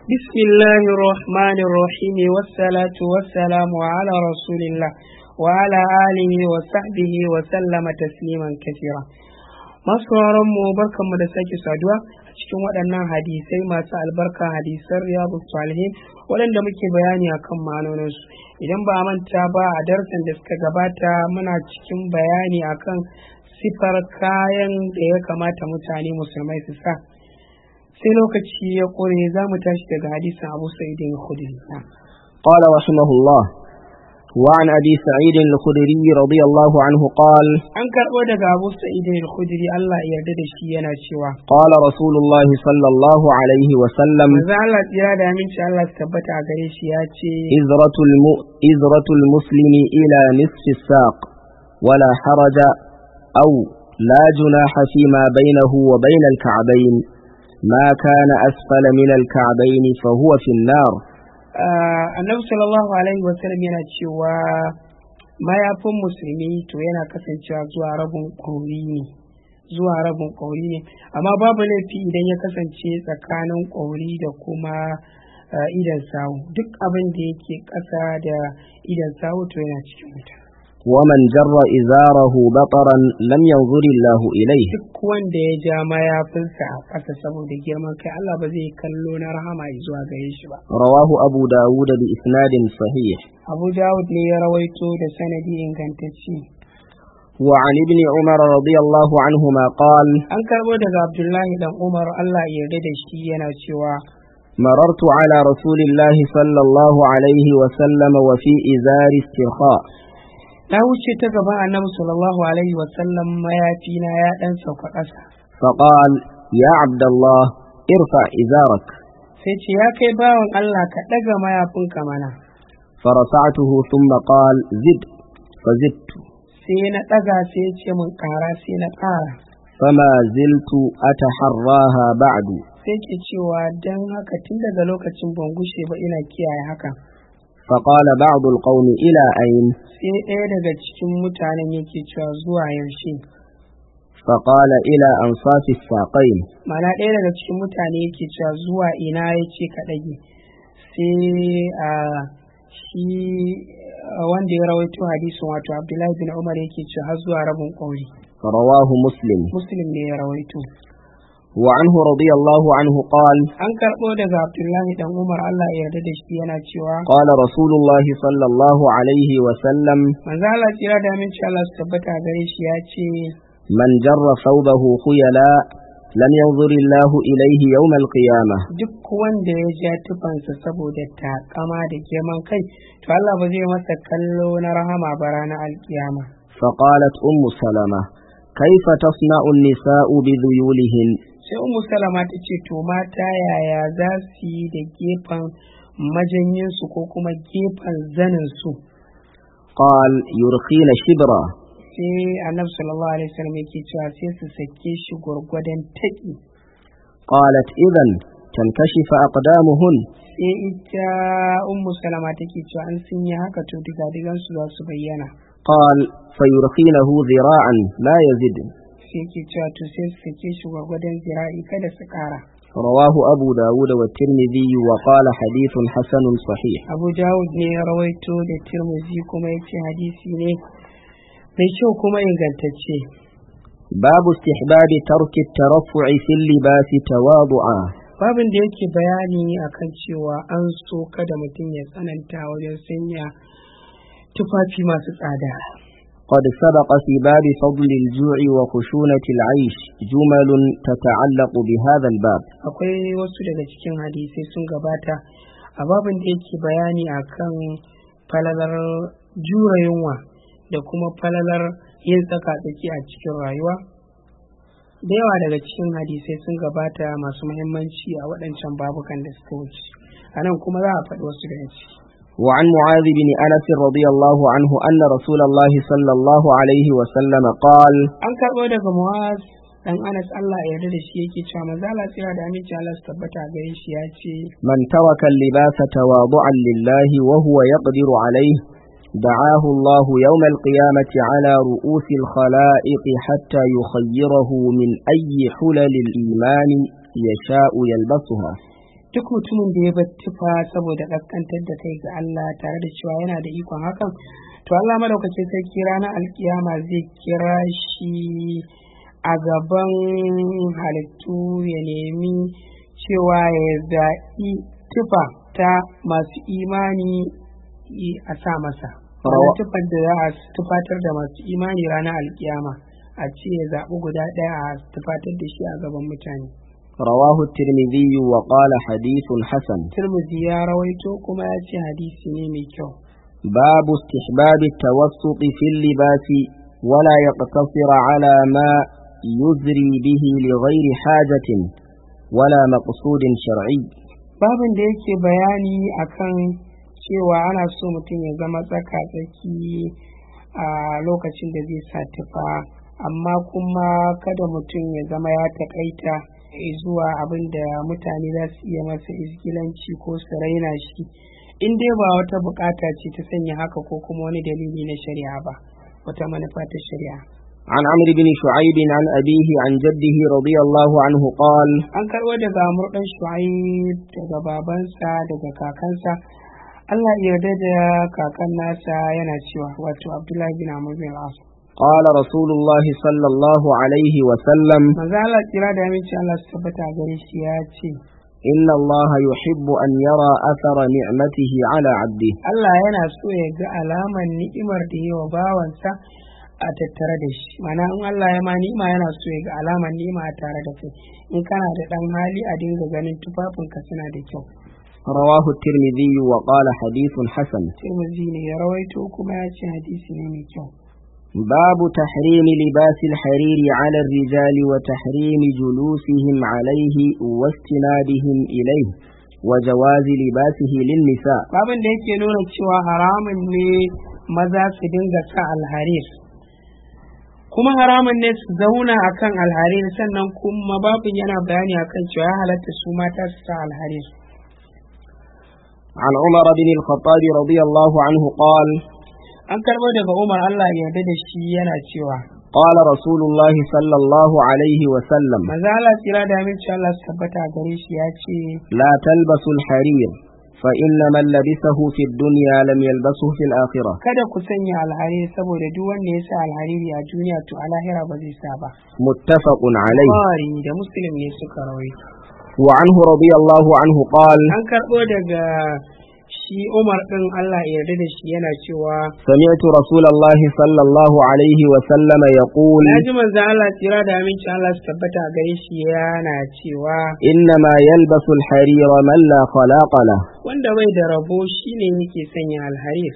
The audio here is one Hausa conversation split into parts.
بسم الله الرحمن الرحيم والصلاة والسلام على رسول الله وعلى آله وصحبه وسلم تسليما كثيرا masu mu barkanmu da sake saduwa a cikin waɗannan hadisai masu albarka hadisan riyadu salihin waɗanda muke bayani akan ma'anoninsu idan ba a manta ba a darasin da suka gabata muna cikin bayani akan sifar kayan da ya kamata mutane musulmai su sa sai lokaci ya ƙure za mu tashi daga hadisin abu sa'idin khudri قال رحمه الله وعن أبي سعيد الخدري رضي الله عنه قال an karɓo daga abu sa'idin khudri Allah ya yarda da shi yana cewa قال رسول الله صلى الله عليه وسلم manzo Allah tsira da aminci Allah su tabbata a gare shi ya ce إزرة, الم... إزرة المسلم إلى نصف الساق ولا حرج أو لا جناح فيما بينه وبين الكعبين ما كان أسفل من الكعبين فهو في النار ah, annabi sallallahu alaihi wasallam yana cewa mayafin musulmi to yana kasancewa zuwa rabin ƙauri ne zuwa rabin ƙauri ne amma babu laifi idan ya kasance tsakanin ƙauri da kuma ah, idan sawu duk abin da yake ƙasa da idan sawu to yana cikin wuta ومن جر إزاره بطرا لم ينظر الله إليه duk wanda ya ja mayafinsa a ƙasa saboda girman kai Allah ba zai kallo na rahama zuwa gare shi ba رواه أبو داود بإسناد صحيح Abu Dawud ne ya rawaito da sanadi ingantacce وعن ابن عمر رضي الله عنهما قال an karbo daga Abdullahi dan Umar Allah ya yarda da shi yana cewa مررت على رسول الله صلى الله عليه وسلم وفي إزار استرخاء na wuce ta gaban Annabi sallallahu alaihi wa sallam mayafi na ya dan sauka ƙasa فقال يا عبد الله ارفع إزارك sai ce ya kai bawan Allah ka ɗaga mayafinka mana فرفعته ثم قال زد فزدت sai na ɗaga sai ya ce mun ƙara sai na ƙara فما زلت أتحراها بعد sai ke cewa don haka tun daga lokacin ban gushe ba ina kiyaye haka فقال بعض القوم إلى أين sai ɗaya daga cikin mutanen yake cewa zuwa yaushe فقال إلى أنصاف الساقين mana ɗaya daga cikin mutane yake cewa zuwa ina ya ce ka ɗage sai a shi a wanda ya rawaito hadisin wato abdullahi bin umar yake cewa har zuwa rabin ƙauri رواه مسلم muslim ne ya rawaito وعنه رضي الله عنه قال an karɓo daga abdullahi dan umar allah ya yarda da shi yana cewa قال رسول الله صلى الله عليه وسلم manzo allah tsira da aminci allah su tabbata gare shi ya ce من جر ثوبه خيلاء لم ينظر الله إليه يوم القيامة duk wanda ya ja tufansa saboda takama da girman kai to Allah ba zai masa kallo na rahama ba ranar alkiyama فقالت أم سلمة كيف تصنع النساء بذيولهن sai ummu salama ta ce to mata yaya za su yi da gefen majanyinsu ko kuma gefen zaninsu قال يرخين شبرا sai annabi sallallahu alaihi wasallam yake cewa sai su sake shi gwargwadon taƙi قالت إذا تنكشف أقدامهن sai ita ummu salama take cewa an sun yi haka to digadigansu za su bayyana قال فيرخينه ذراعا لا يزد sai yake cewa to sai su sake shi gwargwadon zira'i kada su ƙara رواه أبو داود والترمذي وقال حديث حسن صحيح abu dawud ne ya rawaito da tirmizi kuma ya ce hadisi ne mai kyau kuma ingantacce باب استحباب ترك الترفع في اللباس تواضعا babin da yake bayani akan cewa an so kada mutum ya tsananta wajen sanya tufafi masu tsada قد سبق في باب فضل الجوع وخشونة العيش جمل تتعلق بهذا الباب akwai wasu daga cikin hadisai sun gabata a babin da yake bayani akan falalar jura yunwa da kuma falalar yin tsaka-tsaki a cikin rayuwa da yawa daga cikin hadisai sun gabata masu muhimmanci a waɗancan babukan da suka wuce a nan kuma za a faɗi wasu daga ciki وعن معاذ بن أنس رضي الله عنه أن رسول الله صلى الله عليه وسلم قال an karɓo daga muwaz dan anas allah ya yarda da shi yake cewa maza Allah tsira da aminci Allah su tabbata a gare shi ya ce من ترك اللباس تواضعا لله وهو يقدر عليه دعاه الله يوم القيامة على رؤوس الخلائق حتى يخيره من أي حلل الإيمان يشاء يلبسها duk mutumin da ya bar tufa saboda kaskantar da kai ga Allah tare da cewa yana da ikon hakan to Allah madaukakin sarki ranar alkiyama zai kira shi a gaban halittu ya nemi cewa ya zaɓi tufa ta masu imani a sa masa wannan tufar da za a tufatar da masu imani ranar alkiyama a ce ya zaɓi guda ɗaya a tufatar da shi a gaban mutane رواه الترمذي وقال حديث حسن turmuzi ya rawaito kuma ya ce hadisi ne mai kyau باب استحباب التوسط في اللباس ولا يقتصر على ما يزري به لغير حاجة ولا مقصود شرعي babin da yake bayani akan cewa ana so mutum ya zama tsaka-tsaki a lokacin da zai sa tufa amma kuma kada mutum ya zama ya takaita zuwa abin da mutane za su iya masa izgilanci ko su raina shi in dai ba wata bukata ce ta sanya haka ko kuma wani dalili na shari'a ba wata manufa ta shari'a عن عمرو بن شعيب عن أبيه عن جده رضي الله عنه قال an karɓo daga murɗan shu'aib daga babansa daga kakansa Allah ya yarda da kakan nasa yana cewa wato Abdullahi bin Amr bin Al-As قال رسول الله صلى الله عليه وسلم manzo Allah kira da aminci Allah su tabbata gare shi ya ce إن الله يحب أن يرى أثر نعمته على عبده Allah yana so ya ga alaman ni'imar da yawa bawansa a tattare da shi mana in Allah ya ma ni'ima yana so ya ga alaman ni'ima a tare da kai in kana da dan hali a dinga ganin tufafinka suna da kyau رواه الترمذي وقال حديث حسن Tirmidhi ne ya rawaito kuma ya ce hadisi ne mai kyau باب تحريم لباس الحرير على الرجال وتحريم جلوسهم عليه واستنادهم إليه وجواز لباسه للنساء babin da yake nuna cewa haramun ne maza su dinga sa alharir kuma haramun ne su zauna akan alharir sannan kuma babin yana bayani akan cewa ya halatta su mata su sa alharir عن عمر بن الخطاب رضي الله عنه قال an karɓo daga umar allah ya yarda da shi yana cewa قال رسول الله صلى الله عليه وسلم maza Allah tsira da aminci Allah su tabbata a gare shi ya ce لا تلبسوا الحرير فإن من لبسه في الدنيا لم يلبسه في الآخرة kada ku sanya alhariri saboda duk wanda ya sa alhariri a duniya to a lahira ba zai sa ba متفق عليه Bukhari da muslim ne suka rawaito وعنه رضي الله عنه قال an karɓo daga shi umar ɗin Allah ya yarda da shi yana cewa سمعت رسول الله صلى الله عليه وسلم يقول na ji manzan Allah tsira da aminci Allah su tabbata a gare shi yana cewa إنما يلبس الحرير من لا خلاق له wanda bai da rabo shine yake sanya alharir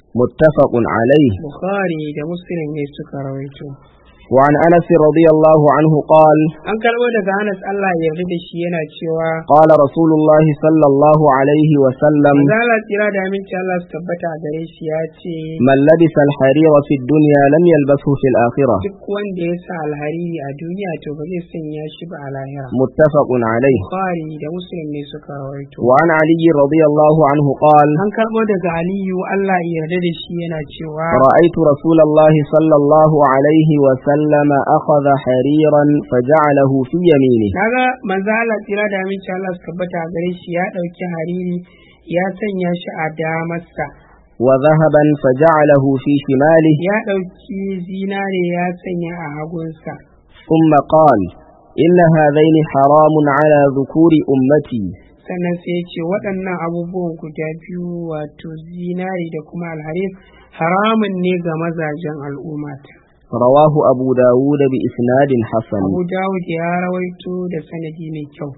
متفق عليه Bukhari da muslim ne suka rawaito وعن أنس رضي الله عنه قال an karɓo daga Anas Allah ya yarda da shi yana cewa قال رسول الله صلى الله عليه وسلم manzan Allah tsira da aminci Allah su tabbata a gare shi ya ce من لبس الحرير في الدنيا لم يلبسه في الآخرة duk wanda ya sa alhariri a duniya to ba zai sanya shi ba a lahira متفق عليه Bukhari da muslim ne suka rawaito وعن علي رضي الله عنه قال an karɓo daga Aliyu Allah ya yarda da shi yana cewa رأيت رسول الله صلى الله عليه وسلم أخذ حريرا فجعله في يمينه kaga manzo Allah tsira da aminci Allah su tabbata a gare shi ya ɗauki hariri ya sanya shi a damarsa وذهبا فجعله في شماله ya ɗauki zinare ya sanya a hagunsa ثم قال إن هذين حرام على ذكور أمتي sannan sai ya ce waɗannan abubuwan guda biyu wato zinare da kuma alharir haramun ne ga mazajen al'ummata رواه أبو داود بإسناد حسن Abu Dawud ya rawaito da sanadi mai kyau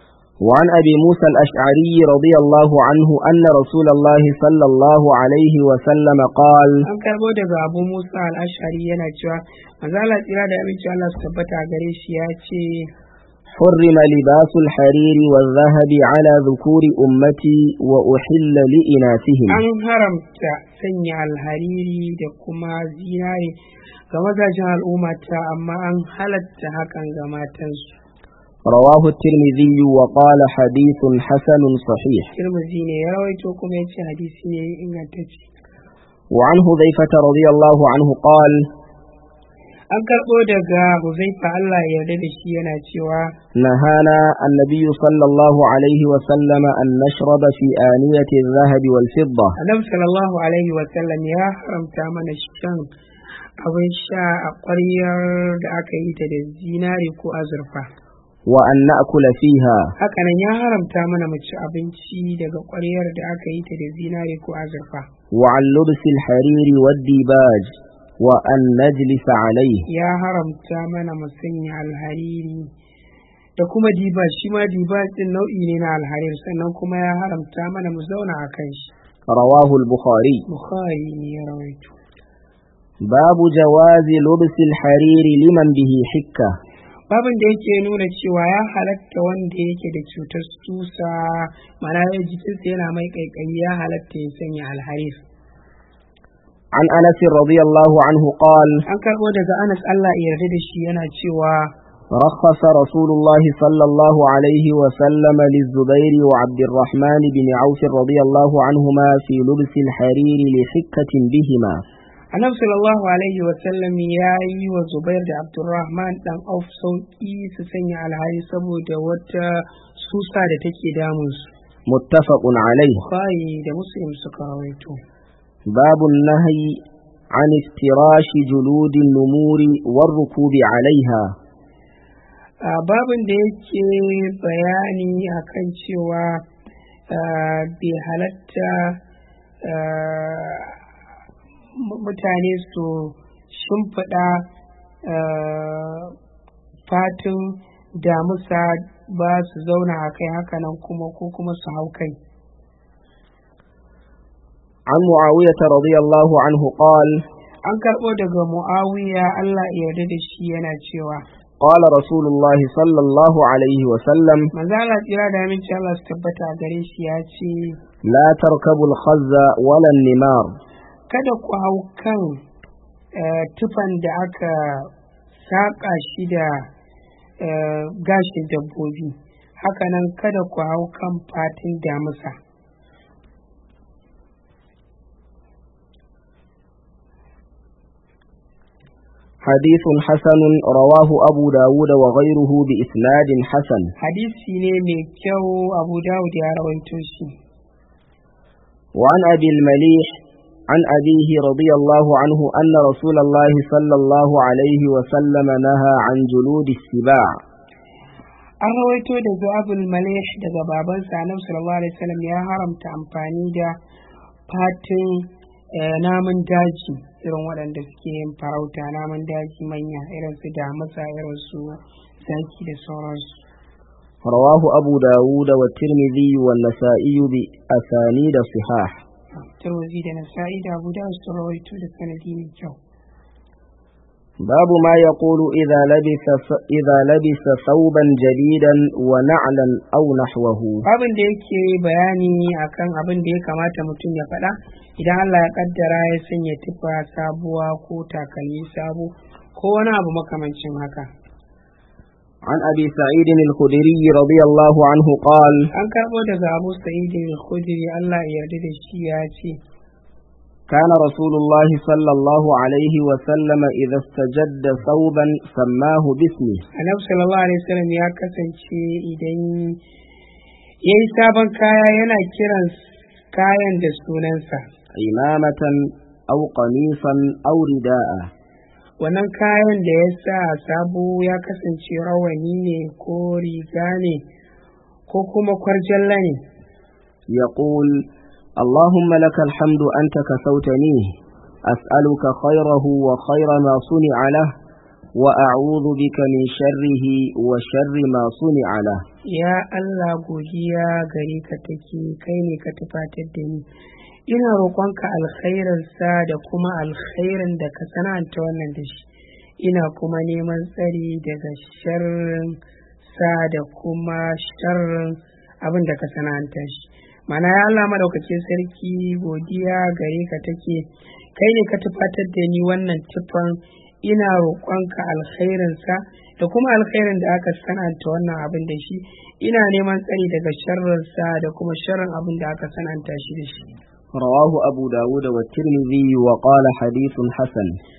وعن أبي موسى الأشعري رضي الله عنه أن رسول الله صلى الله عليه وسلم قال an karbo daga Abu Musa al-Ash'ari yana cewa manzo Allah tsira da aminci Allah su tabbata a gare shi ya ce حرم لباس الحرير والذهب على ذكور أمتي وأحل لإناثهم an haramta sanya alhariri da kuma zinare ga mazajen al'ummata amma an halatta hakan ga matansu رواه الترمذي وقال حديث حسن صحيح Tirmidhi ne ya rawaito kuma ya ce hadisi ne ingantacce وعن حذيفة رضي الله عنه قال an karɓo daga huzaifa Allah ya yarda da shi yana cewa نهانا النبي صلى الله عليه وسلم أن نشرب في آنية الذهب والفضة annabi sallallahu alaihi wa sallam ya haramta mana shan abin sha a ƙwaryar da aka yi ta da zinari ko azurfa وأن نأكل فيها hakanan ya haramta mana mu ci abinci daga ƙwaryar da aka yi ta da zinari ko azurfa وعن لبس الحرير والديباج وأن نجلس عليه ya haramta mana mu sanya alhariri da kuma diba shi ma diba din nau'i ne na alharir sannan kuma ya haramta mana mu zauna a kan shi رواه البخاري bukhari ne ya rawaito باب جواز لبس الحرير لمن به حكة babin da yake nuna cewa ya halatta wanda yake da cutar susa mana ya jikinsa yana mai kaikayi ya halatta ya sanya alharir عن أنس رضي الله عنه قال an karɓo daga anas allah ya yarda da shi yana cewa رخص رسول الله صلى الله عليه وسلم للزبير وعبد الرحمن بن عوف رضي الله عنهما في لبس الحرير لحكة بهما annabi sallallahu alaihi wa sallam ya yi wa zubair da abdurrahman dan auf sauki su sanya alhari saboda wata susa da take damunsu متفق عليه bukhari da muslim suka rawaito باب النهي عن افتراش جلود النمور والركوب عليها a babin da yake bayani akan cewa ah, bai halatta ah, mu- mutane su shimfiɗa ah, fatin damusa ba su zauna a kai hakanan kuma ko kuma su hau kai عن معاوية رضي الله عنه قال an karɓo daga mu'awiya Allah ya yarda da shi yana cewa قال رسول الله صلى الله عليه وسلم manzo Allah tsira da aminci Allah su tabbata a gare shi ya ce لا تركبوا الخز ولا النمار kada ku hau kan eh, tufan da aka saƙa shi da eh, gashin dabbobi hakanan kada ku hau kan fatin damusa حديث حسن رواه أبو داود وغيره بإسناد حسن hadisi ne mai kyau abu dawud ya rawaito shi وعن أبي المليح عن أبيه رضي الله عنه أن رسول الله صلى الله عليه وسلم نهى عن جلود السباع an rawaito daga abul malih daga babansa annabi sallallahu alaihi wasallam ya haramta amfani da fatin eh, namun daji irin waɗanda suke yin farauta namun daji manya irin su damusa irin su zaki da sauransu رواه أبو داود والترمذي والنسائي بأسانيد صحاح turwazi da nasa'i da abu da su rawaito da sanadi mai kyau باب ما يقول إذا لبس إذا لبس ثوبا جديدا ونعلا أو نحوه babin da yake bayani akan abin da ya kamata mutum ya faɗa idan Allah ya kaddara ya sanya tufa sabuwa ko takalmi sabo ko wani abu makamancin haka عن أبي سعيد الخدري رضي الله عنه قال an karɓo daga abu sa'idin al-khudri Allah ya yarda da shi ya ce كان رسول الله صلى الله عليه وسلم إذا استجد ثوبا سماه باسمه annabi sallallahu alaihi wasallam ya kasance idan ya yi sabon kaya yana kiran kayan da sunansa عمامة أو قميصا أو رداء wannan kayan da ya sa sabo ya kasance rawani ne ko riga ne ko kuma kwarjalla ne يقول اللهم لك الحمد أنت كسوتنيه أسألك خيره وخير ما صنع له وأعوذ بك من شره وشر ما صنع له ya Allah godiya gare ka take kai ne ka tufatar da ni ina roƙonka alkhairinsa da kuma alkhairin da ka sana'anta wannan da shi ina kuma neman tsari daga sharrin sa da kuma sharrin abin da ka sana'anta shi mana ya Allah madaukakin sarki godiya gare ka take kai ne ka tufatar da ni wannan tufan ina roƙonka alkhairinsa da kuma alkhairin da aka sananta wannan abin da shi ina neman tsari daga sharrinsa da kuma sharrin abin da aka sananta shi da shi رواه أبو داود والترمذي وقال حديث حسن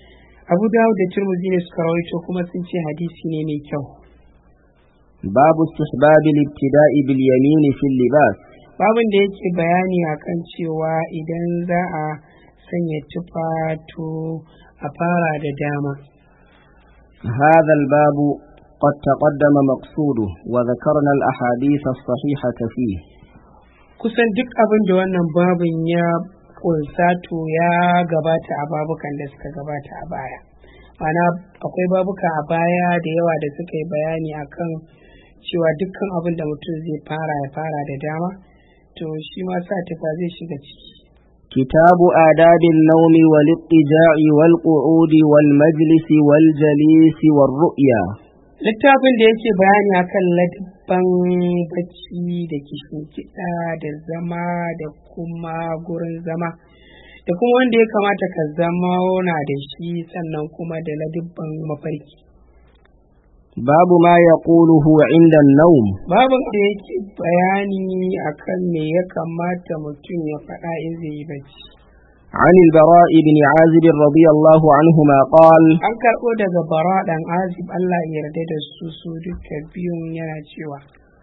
abu dawud da turmuzi ne suka rawaito kuma sun ce hadisi ne mai kyau باب استحباب الابتداء باليمين في اللباس babin da yake bayani akan cewa idan za a sanya tufato a fara da dama هذا الباب قد تقدم مقصوده وذكرنا الأحاديث الصحيحة فيه kusan duk abin da wannan babin ya kunsa to ya gabata a babukan da suka gabata a baya mana akwai babuka a baya da yawa da suka yi bayani akan cewa dukkan abin da mutum zai fara ya fara da dama to shi ma sa tufa zai shiga ciki كتاب آداب النوم والاضطجاع والقعود والمجلس والجليس والرؤيا littafin da yake bayani akan ladabban bacci da kishin kiɗa da zama da kuma gurin zama da kuma wanda ya kamata ka zama na da shi sannan kuma da ladabban mafarki باب ما يقوله عند النوم babin da yake bayani akan me ya kamata mutum ya faɗa in zai yi bacci عن البراء بن عازب رضي الله عنهما قال an karɓo daga bara ɗan azib Allah ya yarda da su su duka biyun yana cewa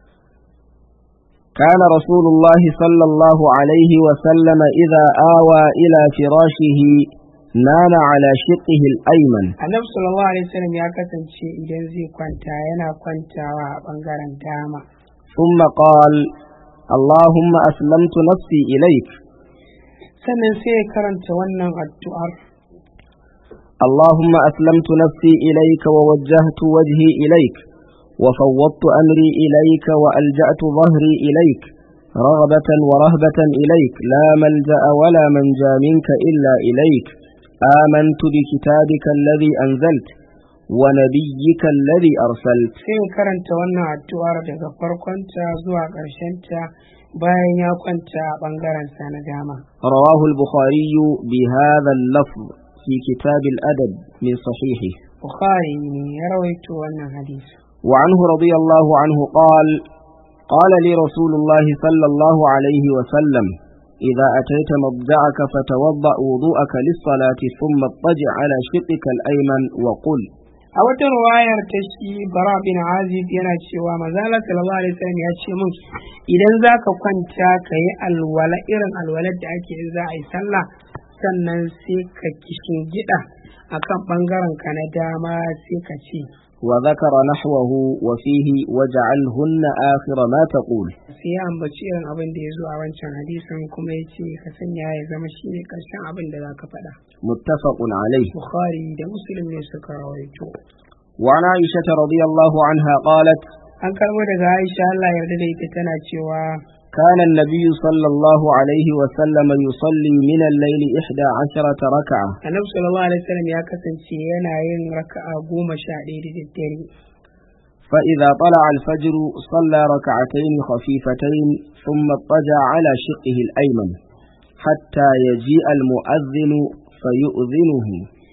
كان رسول الله صلى الله عليه وسلم إذا آوى إلى فراشه نام على شقه الأيمن annabi sallallahu alaihi wasallam ya kasance idan zai kwanta yana kwantawa a ɓangaren dama ثم قال اللهم أسلمت نفسي إليك sannan sai ya karanta wannan addu'ar اللهم أسلمت نفسي إليك ووجهت وجهي إليك وفوضت أمري إليك وألجأت ظهري إليك رغبة ورهبة إليك لا ملجأ ولا منجا منك إلا إليك آمنت بكتابك الذي أنزلت ونبيك الذي أرسلت sai ya karanta wannan addu'ar daga farkonta zuwa ƙarshenta bayan ya kwanta a ɓangaren sa na dama رواه البخاري بهذا اللفظ في كتاب الأدب من صحيحه bukhari ne ya rawaito wannan hadisi وعنه رضي الله عنه قال قال لي رسول الله صلى الله عليه وسلم إذا أتيت مضجعك فتوضأ وضوءك للصلاة ثم اضطجع على شقك الأيمن وقل a wata ruwayar ta shi bara bin azib yana cewa mazala sallallahu alaihi wasallam ya ce mun idan za ka kwanta ka yi alwala irin alwalar da ake in za a yi sallah sannan sai ka kishin gida akan bangaren ka na dama sai ka ce وذكر نحوه وفيه وجعلهن آخر ما تقول sai ya ambaci irin abin da ya zo a wancan hadisin kuma ya ce ka sanya ya zama shi ne ƙarshen abin da za ka faɗa متفق عليه bukhari da muslim ne suka rawaito وعن عائشة رضي الله عنها قالت an karɓo daga aisha allah yarda da ita tana cewa كان النبي صلى الله عليه وسلم يصلي من الليل إحدى عشرة ركعة annabi sallallahu alaihi wasallam ya kasance yana yin raka'a goma sha ɗaya da daddare فإذا طلع الفجر صلى ركعتين خفيفتين ثم اضطجع على شقه الأيمن حتى يجيء المؤذن فيؤذنه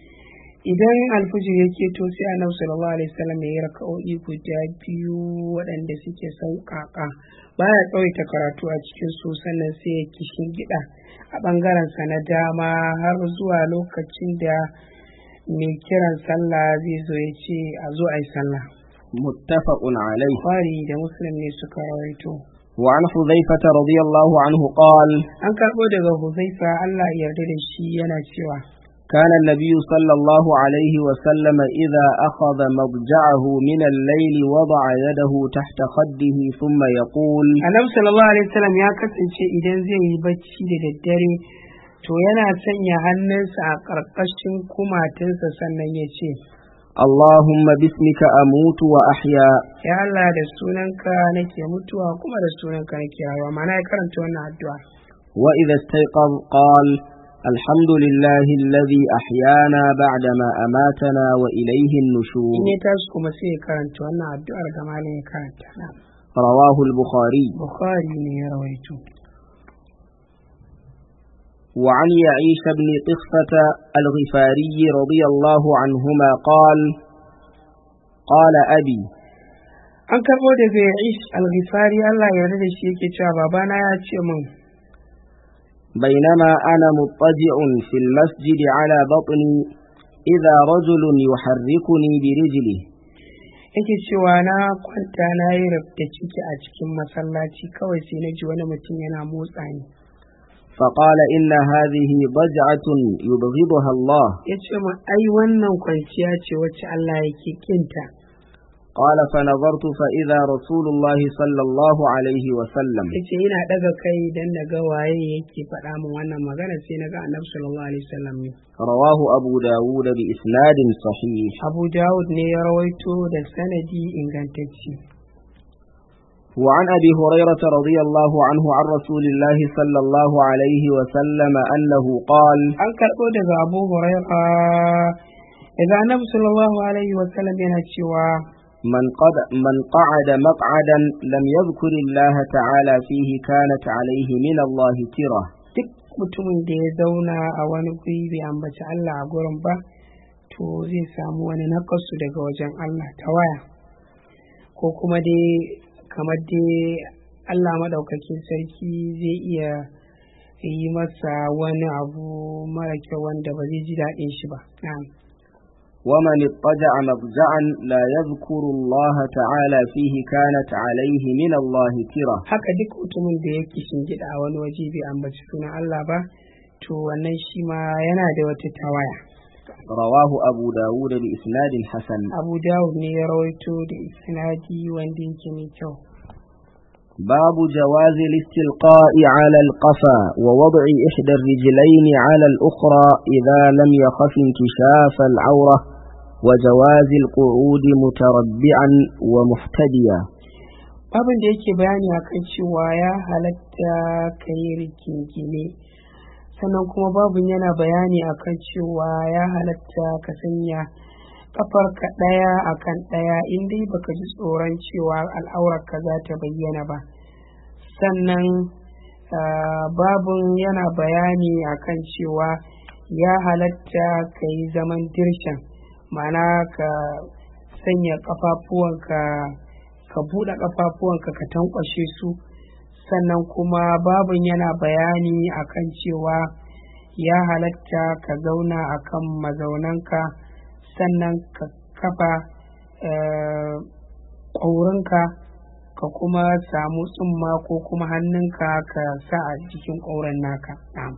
idan alfijir ya keto sai annabi sallallahu alaihi wasallam ya yi raka'o'i guda biyu waɗanda suke sauƙaƙa baya tsawaita karatu a cikin su sannan sai ya kishin gida a ɓangaren sa na dama har zuwa lokacin da mai kiran sallah zai zo ya ce a zo a yi sallah متفق عليه Bukhari da muslim ne suka rawaito وعن حذيفة رضي الله عنه قال an karɓo daga huzaifa Allah ya yarda da shi yana cewa كان النبي صلى الله عليه وسلم إذا أخذ مضجعه من الليل وضع يده تحت خده ثم يقول annabi sallallahu alaihi wasallam ya kasance idan zai yi bacci da daddare to yana sanya hannunsa a ƙarƙashin kumatinsa sannan ya ce اللهم باسمك أموت وأحيا ya Allah da sunanka nake mutuwa kuma da sunanka nake hawa mana ya karanta wannan addu'a وإذا استيقظ قال الحمد لله الذي أحيانا بعدما أماتنا وإليه النشور in ya tashi kuma sai ya karanta wannan addu'ar ga malam ya karanta na رواه البخاري bukhari ne ya rawaito وعن يعيش بن قصة الغفاري رضي الله عنهما قال قال أبي an karɓo daga ya'ish al-ghifari Allah ya yarda da shi yake cewa babana ya ce min بينما أنا مضطجع في المسجد على بطني إذا رجل يحركني برجله yake cewa na kwanta na yi rubda ciki a cikin masallaci kawai sai na ji wani mutum yana motsa ni فقال إن هذه ضجعة يبغضها الله ya ce ma ai wannan kwanciya ce wacce Allah yake kinta قال فنظرت فإذا رسول الله صلى الله عليه وسلم ya ce ina daga kai dan na ga waye yake faɗa min wannan magana sai na ga annabi sallallahu alaihi wasallam ne رواه أبو داود بإسناد صحيح Abu Dawud ne ya rawaito da sanadi ingantacce وعن أبي هريرة رضي الله عنه عن رسول الله صلى الله عليه وسلم أنه قال an karɓo daga Abu Huraira daga annabi sallallahu alaihi wasallam yana cewa من, قد من قعد مقعدا لم يذكر الله تعالى فيه كانت عليه من الله ترة duk mutumin da ya zauna a wani guri bai ambaci Allah a gurin ba to zai samu wani nakasu daga wajen Allah ta waya ko kuma dai kamar dai Allah maɗaukakin sarki zai iya yi masa wani abu mara kyau wanda ba zai ji daɗin shi ba na'am ومن اضطجع مضجعا لا يذكر الله تعالى فيه كانت عليه من الله ترة haka duk mutumin da yake shingida a wani waje bai ambaci sunan Allah ba to wannan shi ma yana da wata tawaya رواه أبو داود بإسناد حسن Abu Dawud ne ya rawaito da isnadi wanda yake mai kyau باب جواز الاستلقاء على القفا ووضع إحدى الرجلين على الأخرى إذا لم يخف انكشاف العورة وجواز القعود متربعا ومحتديا abin da yake bayani akan cewa ya halatta ka yi rikingine sannan kuma babin yana bayani akan cewa ya halatta ka sanya kafarka ɗaya akan ɗaya in dai baka ji tsoron cewa al'aurarka za ta bayyana ba sannan ah, babin yana bayani akan cewa ya halatta ka yi zaman dirshan ma'ana ka sanya ƙafafuwanka ka buɗe ƙafafuwanka ka tankwashe su sannan kuma babin yana bayani akan cewa ya halatta ka zauna akan mazaunanka sannan ka kafa eh, ƙaurinka ka kuma samu tsumma ko kuma hannunka ka sa a jikin ƙauren naka na'am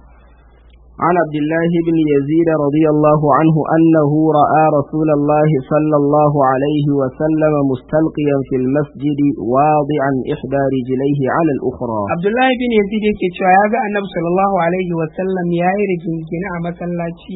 عن عبد الله بن يزيد رضي الله عنه أنه رأى رسول الله صلى الله عليه وسلم مستلقيا في المسجد واضعا إحدى رجليه على الأخرى Abdullahi bin Yazid yake cewa ya ga Annabi sallallahu alaihi wa sallam ya yi rigingine a masallaci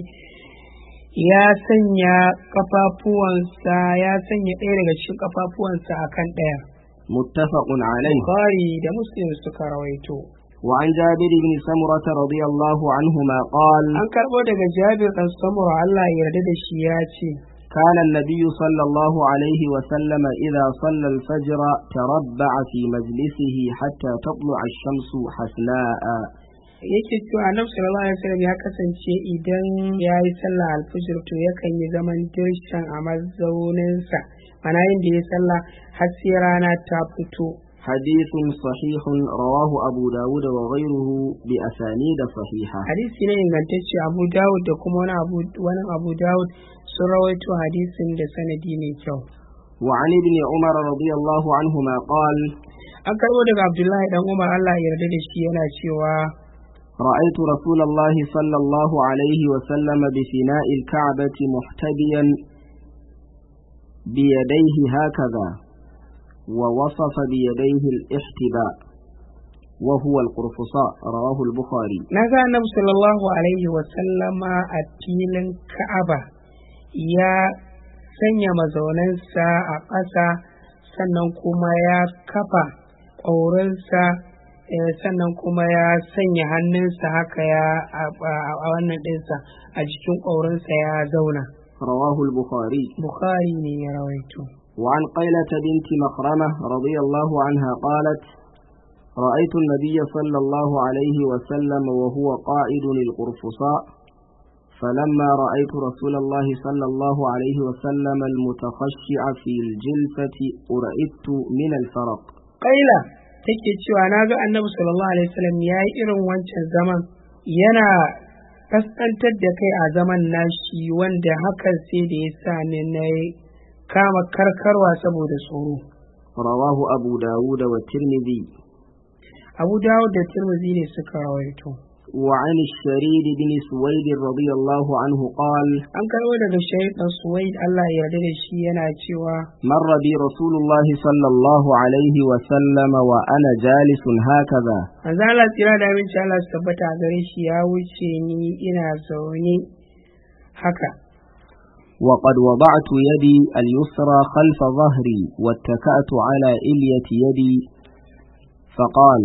ya sanya kafafuwansa ya sanya ɗaya daga cikin kafafuwansa akan ɗaya. متفق عليه Bukhari da Muslim suka rawaito. وعن جابر بن سمرة رضي الله عنهما قال An karɓo daga Jabir ɗan Samura Allah ya yarda da shi ya ce, كان النبي صلى الله عليه وسلم إذا صلى الفجر تربع في مجلسه حتى تطلع الشمس حسناء yake cewa Annabi sallallahu alaihi wasallam ya kasance idan ya yi sallah alfajir to yakan yi zaman dirshan a mazauninsa mana yin da ya sallah har sai rana ta fito حديث صحيح رواه أبو داود وغيره بأسانيد صحيحة hadisi ne ingantacce Abu Dawud da kuma wani Abu wani Abu Dawud sun rawaito hadisin da sanadi mai kyau وعن ابن عمر رضي الله عنهما قال an karbo daga Abdullahi dan Umar Allah ya yarda da shi yana cewa رأيت رسول الله صلى الله عليه وسلم بفناء الكعبة محتبيا بيديه هكذا ووصف بيديه الاحتباء وهو القرفصاء رواه البخاري na ga Annabi sallallahu alaihi wa sallama a filin Ka'aba ya sanya mazaunansa a ƙasa sannan kuma ya kafa ƙaurinsa eh, sannan kuma ya sanya hannunsa haka ya a a- a wannan ɗinsa a jikin ƙaurinsa ya zauna رواه البخاري Bukhari ne ya rawaito وعن قيلة بنت مخرمة رضي الله عنها قالت رأيت النبي صلى الله عليه وسلم وهو قائد القرفصاء فلما رأيت رسول الله صلى الله عليه وسلم المتخشع في الجلسة أرئدت من الفرق Ƙaila take cewa na ga annabi sallallahu alaihi wasallam ya yi irin wancan zaman yana kaskantar da kai a zaman nashi wanda hakan sai da ya sa ni na kama karkarwa saboda tsoro رواه أبو داود والترمذي abu dawud da tirmidhi ne suka rawaito وعن الشريد بن سويد رضي الله عنه قال an karbo daga shahid dan suwaid Allah ya yarda da shi yana cewa مر بي رسول الله صلى الله عليه وسلم وأنا جالس هكذا manzo Allah tsira da aminci Allah su tabbata a gare shi ya wuce ni ina zaune haka وقد وضعت يدي اليسرى خلف ظهري واتكأت على إلية يدي فقال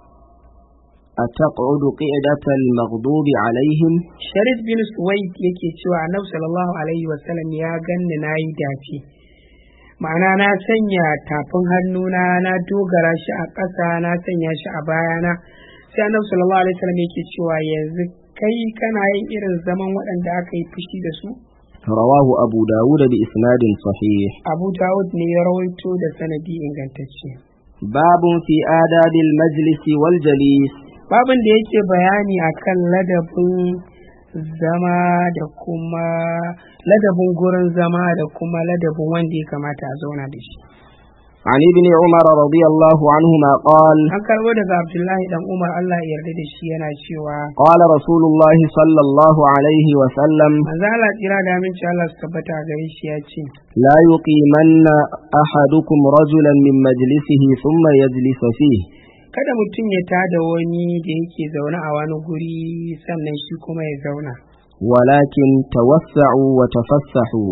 أتقعد قعدة المغضوب عليهم Sharif bin Suwaid yake cewa Annabi sallallahu alaihi wasallam ya ganni na yi dace. Ma'ana na sanya tafin hannuna na dogara shi a ƙasa na sanya shi a bayana. Sai Annabi sallallahu alaihi wasallam yake cewa yanzu kai kana yin irin zaman waɗanda aka yi fushi da su? رواه أبو داود بإسناد صحيح Abu Dawud ne ya rawaito da sanadi ingantacce. باب في آداب المجلس والجليس Babin da yake bayani akan ladabin zama da kuma ladabin gurin zama da kuma ladabin wanda ya kamata a zauna da shi. عن ابن عمر رضي الله عنهما قال An karbo daga Abdullahi dan Umar Allah ya yarda da shi yana cewa قال رسول الله صلى الله عليه وسلم manzo Allah tsira da aminci Allah su tabbata a gare shi ya ce لا يقيمن أحدكم رجلا من مجلسه ثم يجلس فيه kada mutum ya tada wani da yake zaune a wani guri sannan shi kuma ya zauna ولكن توسعوا وتفسحوا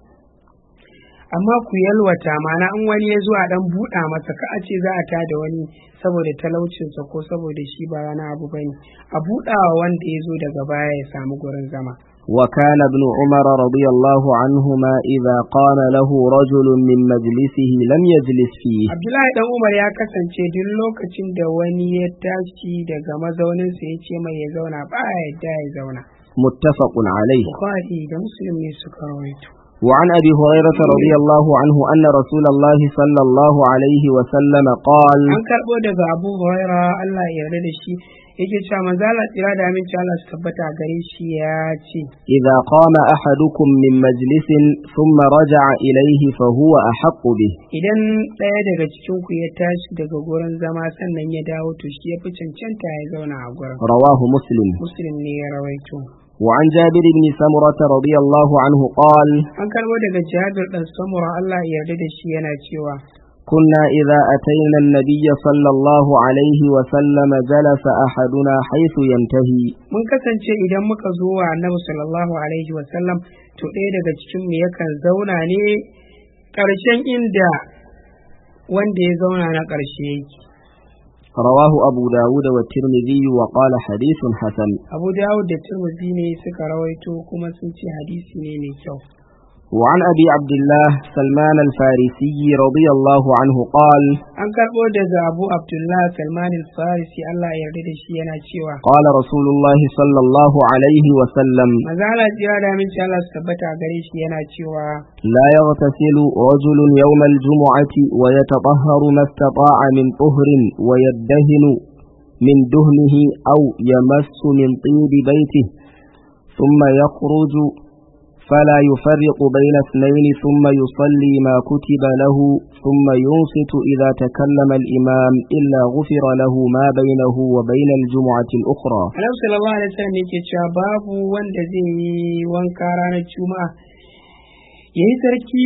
amma ku yalwata mana in wani ya zo a dan buɗa masa ka a ce za a tada wani saboda talaucinsa ko saboda shi ba wani abu bane a buɗawa wanda ya zo daga baya ya samu gurin zama وكان ابن عمر رضي الله عنهما إذا قال له رجل من مجلسه لم يجلس فيه Abdullahi dan Umar ya kasance duk lokacin da wani ya tashi daga mazauninsa ya ce mai ya zauna ba ya yadda ya zauna. متفق عليه Bukhari da Muslim ne suka rawaito. وعن أبي هريرة رضي الله عنه أن رسول الله صلى الله عليه وسلم قال An karɓo daga Abu Huraira Allah ya yarda da shi yake cewa manzo Allah tsira da aminci Allah su tabbata a gare shi ya ce إذا قام أحدكم من مجلس ثم رجع إليه فهو أحق به idan ɗaya daga cikin ku ya tashi daga gurin zama sannan ya dawo to shi ya fi cancanta ya zauna a gurin. رواه مسلم Muslim ne ya rawaito. وعن جابر بن سمرة رضي الله عنه قال An karɓo daga Jabir ɗan Samura Allah ya yarda da shi yana cewa كنا إذا أتينا النبي صلى الله عليه وسلم جلس أحدنا حيث ينتهي mun kasance idan muka zo wa annabi sallallahu alaihi wasallam to ɗaya daga cikin mu yakan zauna ne ƙarshen inda wanda ya zauna na ƙarshe yake رواه أبو داود والترمذي وقال حديث حسن abu dawud da turmuzi ne suka rawaito kuma sun ce hadisi ne mai kyau وعن أبي عبد الله سلمان الفارسي رضي الله عنه قال an karɓo daga abu abdullah salman al-farisi allah ya yarda da shi yana cewa قال رسول الله صلى الله عليه وسلم mazala jira da aminci allah su tabbata a gare shi yana cewa لا يغتسل رجل يوم الجمعة ويتطهر ما استطاع من طهر ويدهن من دهنه أو يمس من طيب بيته ثم يخرج فلا يفرق بين اثنين ثم يصلي ما كتب له ثم ينصت إذا تكلم الإمام إلا غفر له ما بينه وبين الجمعة الأخرى annabi sallallahu alaihi wasallam yake cewa babu wanda zai yi wanka ranar juma'a ya yi sarki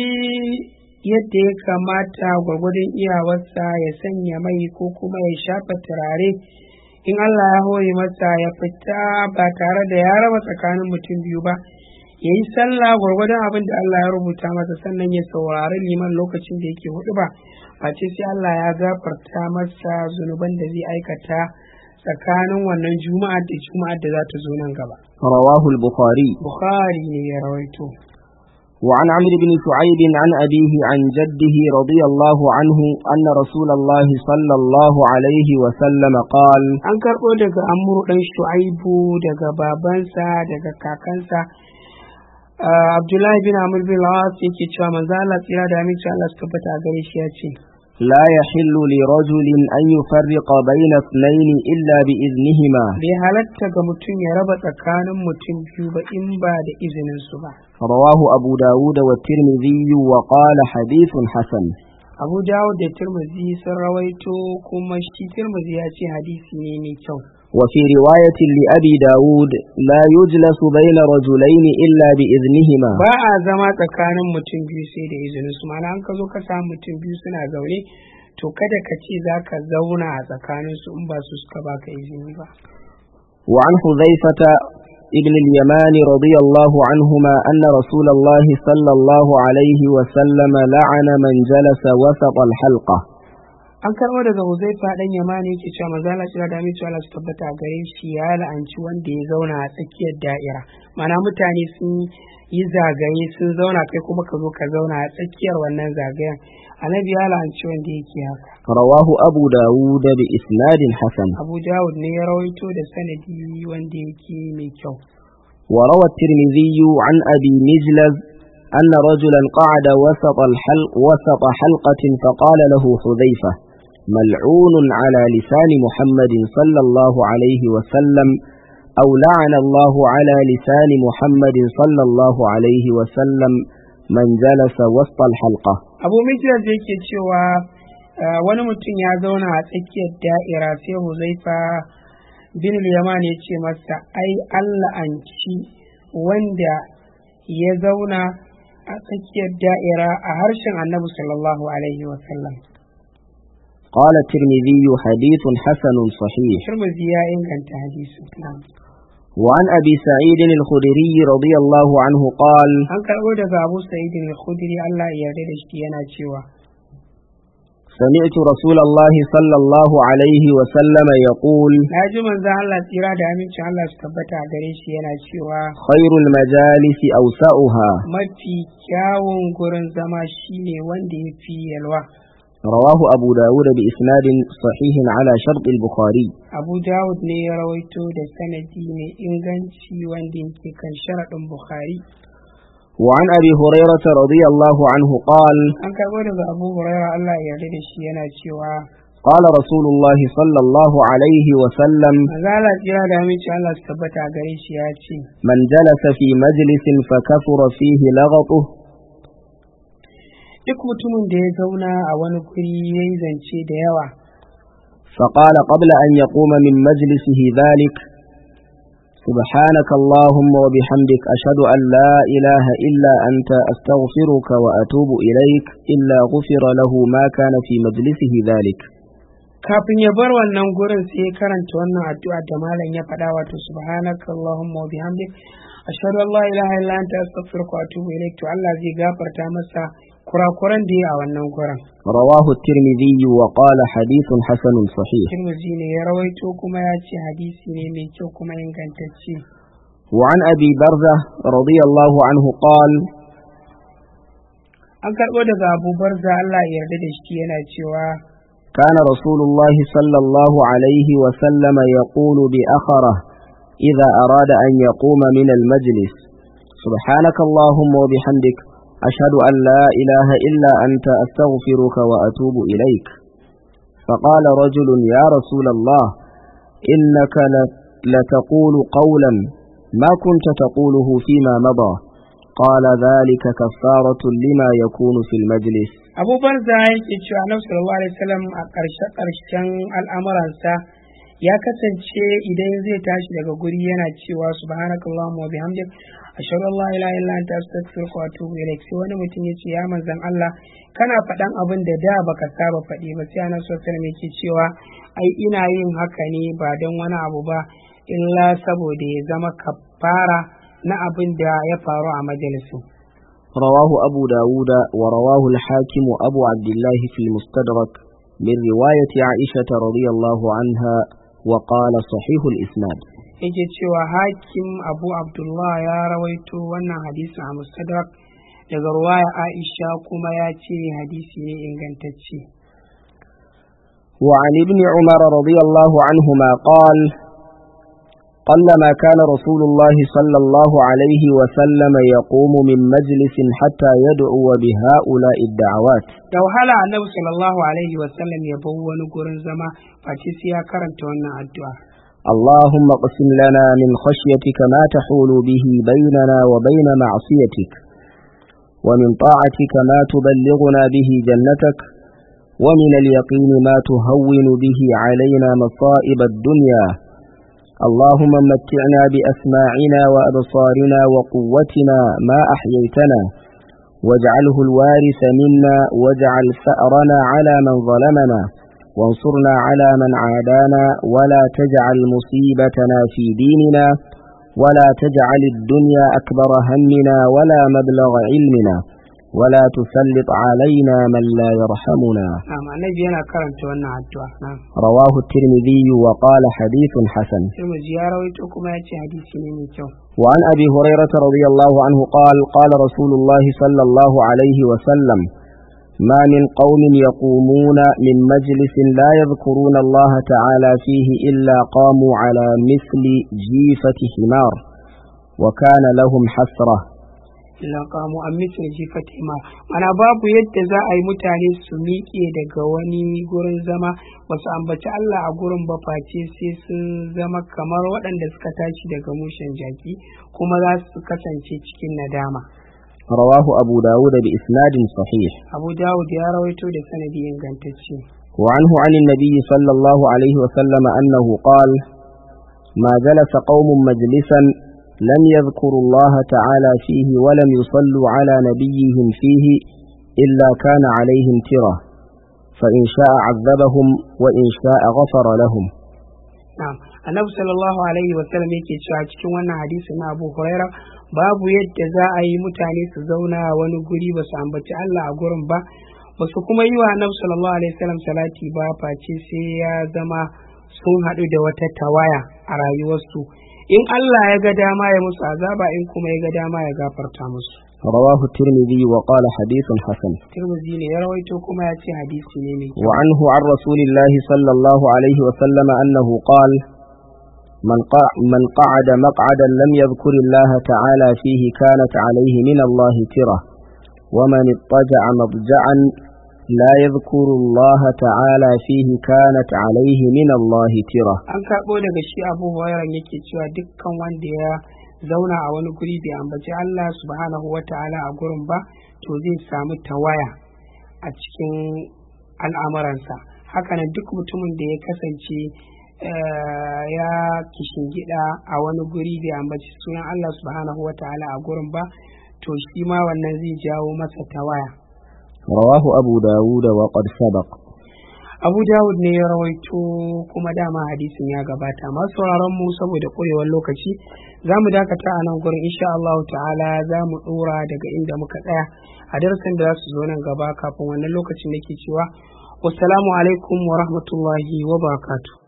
yadda ya kamata gwargwadon iyawarsa ya sanya mai ko kuma ya shafa turare in Allah ya hore masa ya fita ba tare da ya raba tsakanin mutum biyu ba ya yi sallah gwargwadon abin da Allah ya rubuta masa sannan ya saurari liman lokacin da yake hudu ba face sai Allah ya gafarta masa zunuban da zai aikata tsakanin wannan juma'a da juma'a da za ta zo nan gaba. رواه البخاري Bukhari ne ya rawaito. وعن عمرو بن شعيب عن أبيه عن جده رضي الله عنه أن رسول الله صلى الله عليه وسلم قال An karɓo daga Amru ɗan Shu'aibu daga babansa daga kakansa. Ah, Abdullahi bin Amr bin Lawas yake cewa manzo Allah tsira da aminci Allah su tabbata a gare shi ya ce. لا يحل لرجل أن يفرق بين اثنين إلا بإذنهما bai halatta ga mutum ya raba tsakanin mutum biyu ba in ba da izinin su ba رواه أبو داود والترمذي وقال حديث حسن abu dawud da tirmidhi sun rawaito kuma shi tirmidhi ya ce hadisi ne mai kyau وفي رواية لأبي داود لا يجلس بين رجلين إلا بإذنهما ba a zama tsakanin mutum biyu sai da izinin su ma'ana an ka zo ka samu mutum biyu suna zaune to kada ka ce za ka zauna a tsakanin su in ba su suka baka izini ba وعن حذيفة ابن اليمان رضي الله عنهما أن رسول الله صلى الله عليه وسلم لعن من جلس وسط الحلقة an karɓo daga huzaifa ɗan yamani yake cewa maza Allah shira da aminci Allah su tabbata a gare shi ya la'anci wanda ya zauna a tsakiyar da'ira ma'ana mutane sun yi zagaye sun zauna kai kuma ka zo ka zauna a tsakiyar wannan zagayen annabi ya la'anci wanda yake haka رواه أبو داود بإسناد حسن abu dawud ne ya rawaito da sanadi wanda yake mai kyau وروى الترمذي عن أبي مجلز أن رجلا قعد وسط, الحلق وسط حلقة فقال له حذيفة ملعون على لسان محمد صلى الله عليه وسلم أو لعن الله على لسان محمد صلى الله عليه وسلم من جلس وسط الحلقة abu mijiyar da yake cewa uh, wani mutum ya zauna a tsakiyar da'ira sai huzaifa bin yaman ya ce masa ai allah an ci wanda ya zauna a tsakiyar da'ira a harshen annabi sallallahu alaihi wasallam قال الترمذي حديث حسن صحيح turmuzi ya inganta hadisin na'am. وعن أبي سعيد الخدري رضي الله عنه قال an karɓo daga abu sa'id al-khudri Allah ya yarda da shi yana cewa سمعت رسول الله صلى الله عليه وسلم يقول na ji manzon Allah tsira da amincin Allah su tabbata a gare shi yana cewa خير المجالس أوسعها mafi kyawun gurin zama shine wanda ya fi yalwa رواه أبو داود بإسناد صحيح على شرط البخاري abu dawud ne ya rawaito da sanadi mai inganci wanda yake kan sharaɗin bukhari وعن أبي هريرة رضي الله عنه قال an karɓo daga abu huraira Allah ya yarda da shi yana cewa قال رسول الله صلى الله عليه وسلم manzon Allah tsira da amincin Allah su tabbata a gare shi ya ce من جلس في مجلس فكثر فيه لغطه duk mutumin da ya zauna a wani guri ya yi zance da yawa فقال قبل أن يقوم من مجلسه ذلك سبحانك اللهم وبحمدك أشهد أن لا إله إلا أنت أستغفرك وأتوب إليك إلا غفر له ما كان في مجلسه ذلك kafin ya bar wannan gurin sai ya karanta wannan addu'a da malam ya faɗa wato subhanaka allahumma wa bihamdik ashhadu an la ilaha illa anta astaghfiruka wa atubu ilaik to Allah zai gafarta masa kurakuran da ya a wannan gurin رواه الترمذي وقال حديث حسن صحيح Tirmidhi ne ya rawaito kuma ya ce hadisi ne mai kyau kuma ingantacce وعن أبي برزة رضي الله عنه قال an karɓo daga Abu Barza Allah ya yarda da shi yana cewa كان رسول الله صلى الله عليه وسلم يقول بأخره إذا أراد أن يقوم من المجلس سبحانك اللهم وبحمدك أشهد أن لا إله إلا أنت أستغفرك وأتوب إليك فقال رجل يا رسول الله إنك ل- لتقول قولا ما كنت تقوله فيما مضى قال ذلك كفارة لما يكون في المجلس Abu Barza yake cewa Annabi sallallahu alaihi wasallam a ƙarshe ƙarshen al'amuransa ya kasance idan zai tashi daga guri yana cewa subhanakallahumma wa bihamdik ashhadu an la ilaha illa anta astaghfiruka wa atubu ilaik sai wani mutum ya ce ya manzon Allah kana faɗan abin da da baka saba faɗi ba sai Annabi sallallahu alaihi wasallam yake cewa ai ina yin haka ne ba don wani abu ba illa saboda ya zama kafara na abin da ya faru a majalisin رواه أبو داود ورواه الحاكم أبو عبد الله في المستدرك من رواية عائشة رضي الله عنها وقال صحيح الإسناد yake cewa hakim abu abdullah ya rawaito wannan hadisin a mustadrak daga ruwaya aisha kuma ya ce hadisi ne ingantacce وعن ابن عمر رضي الله عنهما قال قلما كان رسول الله صلى الله عليه وسلم يقوم من مجلس حتى يدعو بهؤلاء الدعوات da wahala annabi sallallahu alaihi wasallam ya bar wani gurin zama face sai ya karanta wannan addu'a اللهم اقسم لنا من خشيتك ما تحول به بيننا وبين معصيتك ومن طاعتك ما تبلغنا به جنتك ومن اليقين ما تهون به علينا مصائب الدنيا اللهم متعنا بأسماعنا وأبصارنا وقوتنا ما أحييتنا واجعله الوارث منا واجعل ثأرنا على من ظلمنا وانصرنا على من عادانا ولا تجعل مصيبتنا في ديننا ولا تجعل الدنيا أكبر همنا ولا مبلغ علمنا ولا تسلط علينا من لا يرحمنا na'am annabi yana karanta wannan addu'a na'am رواه الترمذي وقال حديث حسن sai mu ji ya rawaito kuma ya ce hadisi ne mai kyau وعن أبي هريرة رضي الله عنه قال قال رسول الله صلى الله عليه وسلم ما من قوم يقومون من مجلس لا يذكرون الله تعالى فيه إلا قاموا على مثل جيفة حمار وكان لهم حسرة illa qamu an mithli jifati ma mana babu yadda za a yi mutane su miƙe daga wani gurin zama ba su ambaci Allah a gurin ba face sai sun zama kamar waɗanda suka tashi daga mushen jaki kuma za su kasance cikin nadama رواه أبو داود بإسناد صحيح abu dawud ya rawaito da sanadi ingantacce وعنه عن النبي صلى الله عليه وسلم أنه قال ما جلس قوم مجلسا لم يذكروا الله تعالى فيه ولم يصلوا على نبيهم فيه إلا كان عليهم ترة فإن شاء عذبهم وإن شاء غفر لهم na'am annabi sallallahu alaihi wa sallam yake cewa cikin wannan hadisi na Abu Huraira babu yadda za a yi mutane su zauna a wani guri ba su ambaci Allah a gurin ba ba su kuma yi wa annabi sallallahu alaihi wa sallam salati ba face sai ya zama sun haɗu da wata tawaya a rayuwarsu in Allah ya ga dama ya musu azaba in kuma ya ga dama ya gafarta musu رواه الترمذي وقال حديث حسن Tirmidhi ne ya rawaito kuma ya ce hadisi ne mai kyau وعنه عن رسول الله صلى الله عليه وسلم أنه قال من, قع من قعد مقعدا لم يذكر الله تعالى فيه كانت عليه من الله ترة ومن اضطجع مضجعا لا يذكر الله تعالى فيه كانت عليه من الله ترة an karɓo daga shi abu hurairah yake cewa dukkan wanda ya zauna a wani guri bai ambaci Allah subhanahu wa ta'ala a gurin ba to zai samu tawaya a cikin al'amuransa hakanan duk mutumin da ya kasance eh, ya gida a wani guri bai ambaci sunan Allah subhanahu wa ta'ala a gurin ba to shi ma wannan zai jawo masa tawaya رواه أبو داود وقد سبق Abu Dawud ne ya rawaito kuma dama hadisin ya gabata masu sauraron mu saboda ƙurewar lokaci za mu dakata a nan gurin insha Allah ta'ala za mu ɗora daga inda muka tsaya a darasin da za su zo nan gaba kafin wannan lokacin nake cewa wassalamu alaikum wa rahmatullahi wa barakatuh